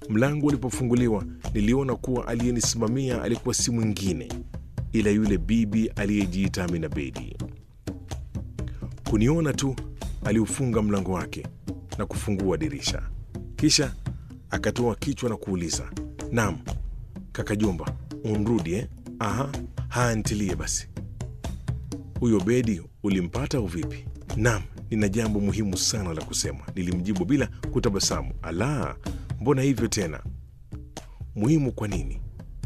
Mlango ulipofunguliwa, niliona kuwa aliyenisimamia alikuwa si mwingine ila yule bibi aliyejiita Amina Bedi. Kuniona tu, aliufunga mlango wake na kufungua dirisha, kisha akatoa kichwa na kuuliza, naam kaka Jomba, unrudi eh? Aha, haya ntilie basi. Huyo Bedi ulimpata au vipi? Naam, nina jambo muhimu sana la kusema, nilimjibu bila kutabasamu. Ala, mbona hivyo tena? Muhimu kwa nini?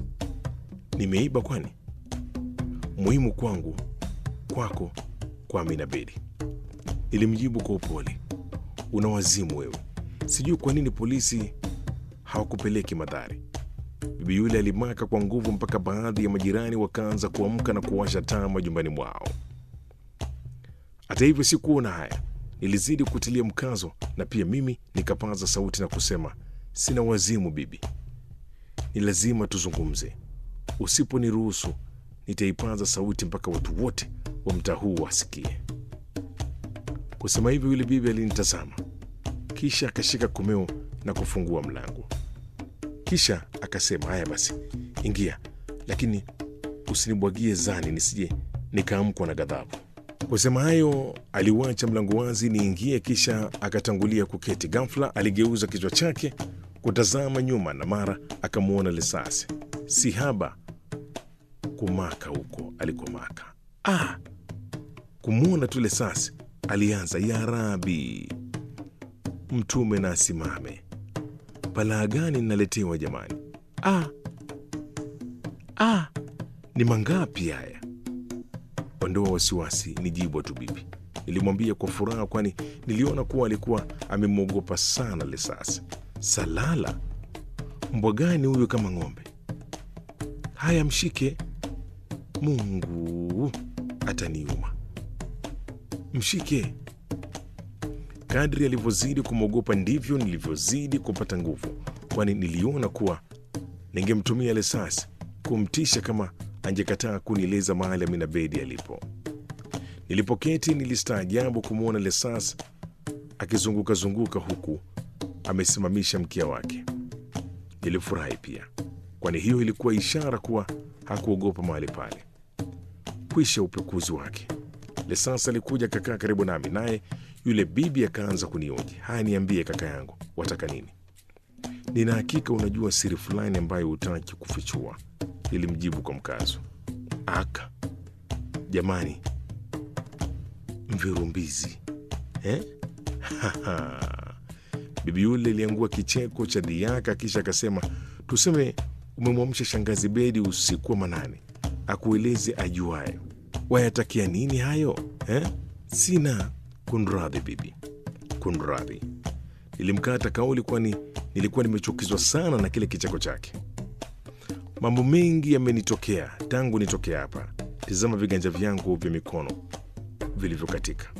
Nimeiba kwani? Muhimu kwangu, kwako, kwa Amina Bedi. Nilimjibu kwa upole. Una wazimu wewe, sijui kwa nini polisi hawakupeleki Madhari. Bibi yule alimaka kwa nguvu mpaka baadhi ya majirani wakaanza kuamka na kuwasha taa majumbani mwao. Hata hivyo sikuona haya, nilizidi kutilia mkazo, na pia mimi nikapaza sauti na kusema, sina wazimu bibi, ni lazima tuzungumze. Usiponiruhusu nitaipaza sauti mpaka watu wote wa mtaa huu wasikie. Kusema hivyo, yule bibi alinitazama, kisha akashika komeo na kufungua mlango. Kisha akasema, haya basi, ingia, lakini usinibwagie zani nisije nikaamkwa na ghadhabu. Kusema hayo, aliuacha mlango wazi niingie, kisha akatangulia kuketi. Ghafla aligeuza kichwa chake kutazama nyuma, na mara akamwona Lesasi si haba kumaka huko alikomaka. Ah, kumwona tu Lesasi alianza, ya Rabi, mtume na asimame balaa gani ninaletewa jamani? Ah, ah, ni mangapi haya? Ondoa wasiwasi, ni jibwa tu bibi, nilimwambia kwa furaha, kwani niliona kuwa alikuwa amemwogopa sana Lesasi. Salala, mbwa gani huyu kama ng'ombe? Haya, mshike. Mungu ataniuma, mshike. Kadri alivyozidi kumwogopa ndivyo nilivyozidi kupata nguvu, kwani niliona kuwa ningemtumia Lesasi kumtisha kama angekataa kunieleza mahali Amina Bedi alipo. Nilipoketi nilistaajabu kumwona Lesasi akizungukazunguka huku amesimamisha mkia wake. Nilifurahi pia, kwani hiyo ilikuwa ishara kuwa hakuogopa mahali pale. Kwisha upekuzi wake, Lesasi alikuja kakaa karibu nami, naye yule bibi akaanza kunioji. Haya, niambie kaka yangu, wataka nini? Nina hakika unajua siri fulani ambayo hutaki kufichua, nilimjibu kwa mkazo. Aka jamani, mvirumbizi eh? Bibi yule aliangua kicheko cha dhiaka, kisha akasema, tuseme umemwamsha shangazi Bedi usiku wa manane, akueleze ajuayo. Wayatakia nini hayo eh? Sina kunradhi bibi, kunradhi. Nilimkata kauli, kwani nilikuwa nimechukizwa sana na kile kicheko chake. Mambo mengi yamenitokea tangu nitokea hapa. Tizama viganja vyangu vya mikono vilivyokatika,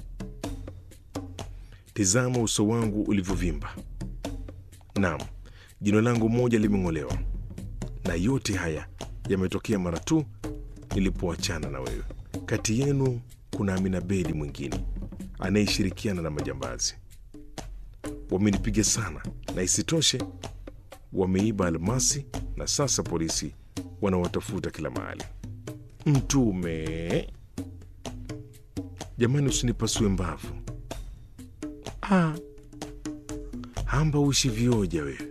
tizama uso wangu ulivyovimba. Naam, jino langu moja limeng'olewa, na yote haya yametokea mara tu nilipoachana na wewe. Kati yenu kuna Amina Bedi mwingine anayeshirikiana na majambazi. Wamenipiga sana, na isitoshe wameiba almasi, na sasa polisi wanawatafuta kila mahali. Mtume jamani, usinipasue mbavu. Ah, hamba uishi vioja wewe.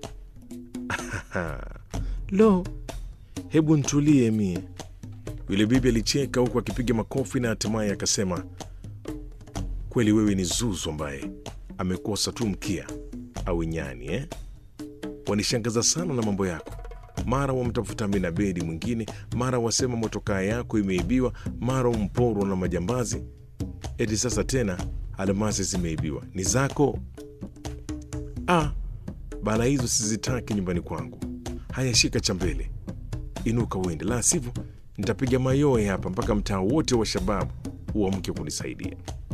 Lo, hebu ntulie mie. Yule bibi alicheka huku akipiga makofi na hatimaye akasema, kweli wewe ni zuzu ambaye amekosa tu mkia au nyani eh? Wanishangaza sana na mambo yako. Mara wamtafuta Amina Bedi mwingine, mara wasema motokaa yako imeibiwa, mara umporwa na majambazi, eti sasa tena almasi zimeibiwa. Ni zako? Ah, bala hizo sizitaki nyumbani kwangu. Haya, shika cha mbele, inuka uende, la sivyo nitapiga mayowe hapa mpaka mtaa wote wa shababu uamke kunisaidia.